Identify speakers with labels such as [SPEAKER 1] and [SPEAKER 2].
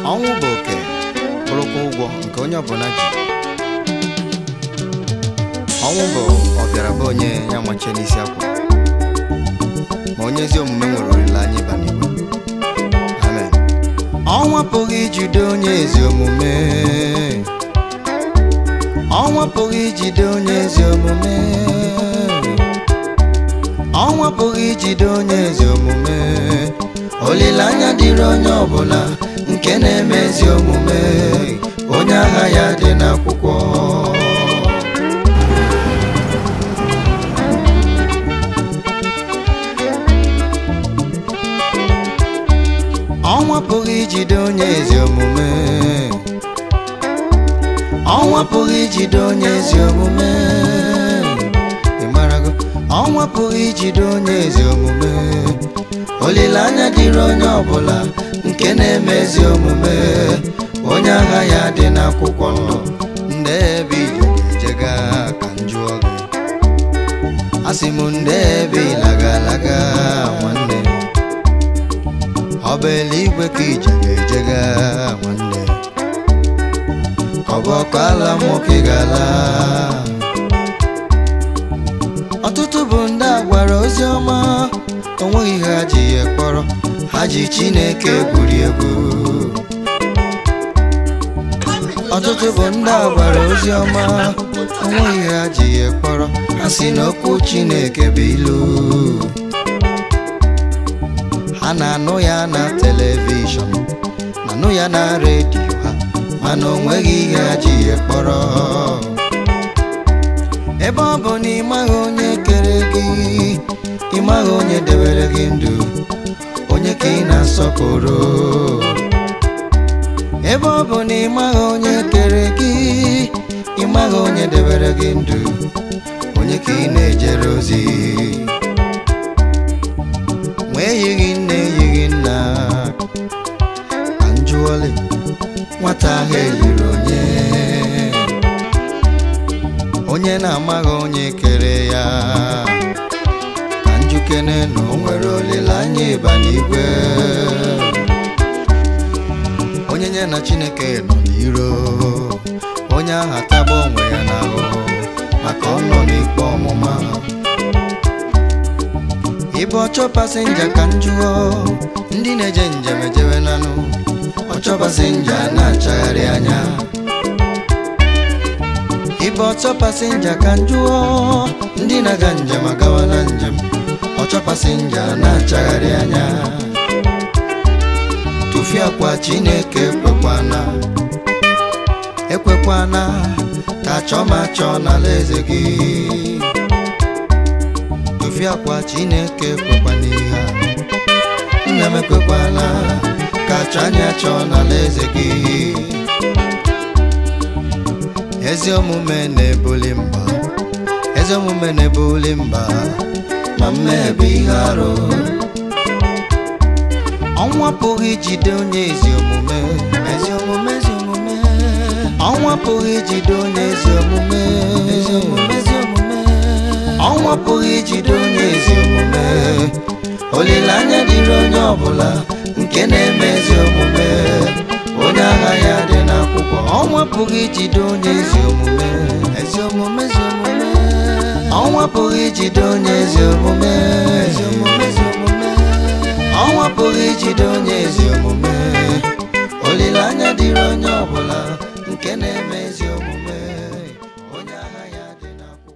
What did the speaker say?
[SPEAKER 1] ọnwụ bụ oke bụrụkwa ụgwọ nke onye ọbụla ji ọnwụ bụ ọbịara bụ onye ya machie n'isi akwa ma onye ezi omume nwere olileanya ịba n'igwe amen ọnwụ apụghị ijide onye ezi omume ọnwụ apụghị ijide onye ezi omume ọnwụ apụghị ijide onye ezi omume olileanya dịrị onye ọbụla nke na-eme ezi omume onye agha ya dị n'akwụkwọ ọnwụ apụghị ijide onye ezi omume ọnwụ apụghị ijide onye ezi omume ị marago ọnwụ apụghị ijide onye ezi omume olileanya dịrị onye ọbụla nke na-eme ezi omume onye agha ya dị n'akwụkwọ ndụ ndị ebe ije ga-ejega ka m jụọ gị asị m ndị ebe ịlaga alaga nwanne ọ bụ eluigwe ka ije ga-ejega nwanne ọ bụ ọkụ ala nwoke ga-ala ọtụtụ bụ ndị a gwara ozi ọma onweghị ihe ha ji ya kpọrọ ha ji chineke gwuri egwu ọtụtụ bụ ndị a gwara ozi ọma onweghị ihe ha ji ya kpọrọ ha si n'okwu chineke bụ ilu ha na-anụ ya na telivishọn na-anụ ya na redio ha mana onweghị ihe ha ji ya kpọrọ ebe ọ bụ na ịmaghị onye kere gị ịmaghị onye debere gị ndụ onye ka ị na-asọpụrụ ebe ọ bụ na ịmaghị onye kere gị ịmaghị onye debere gị ndụ onye ka ị na-ejere ozi nwa eyighị nne eyighị nna ka njụọlị nwata ahụ eyiri onye onye na-amaghị onye kere ya ka njukene na o nwere olileanya ịba n'igwe onye nye na chineke nọ n'iro onye ahụ atagba onwe ya n'ahụ maka ọ nọ n'ikpe ọmụma ịbụ ọchọ pasenja ka m jụọ ndị na-eje njem ejewe nanụ ọchọ pasenja na-achagharị anya ịbụ ọchọ pasenja ka m jụọ ndị na-aga njem agawa na njem ọchọ pasenja na-achagharị anya tụfie akwa chineke ekwekwana ekwekwana ka chọọ ma chọọ n'ala eze gị tụfie akwa chineke ekwekwana ihe a nna m ekwekwala ka chọọ anya chọọ n'ala eze gị ezi omume na-ebuli mba ezi omume na-ebuli mba ma mmehie bụ ihe arụ ọnwa apụghị ijide onye ezi omume ezi omume ezi omume ọnwa apụghị ijide onye ezi omume ezi omume ezi omume ọnwa apụghị ijide onye ezi omume olileanya dịrị onye ọbụla nke na-eme ezi omume onye agha ya dị n'akwụkwọ ọnwa apụghị ijide onye ezi omume ezi omume ezi omume ọnwa apụghị ijide onye ezi omume ezi omume ezi omume ọnwa apụghị ijide onye ezi omume olileanya dịrị onye ọbụla nke na-eme ezi omume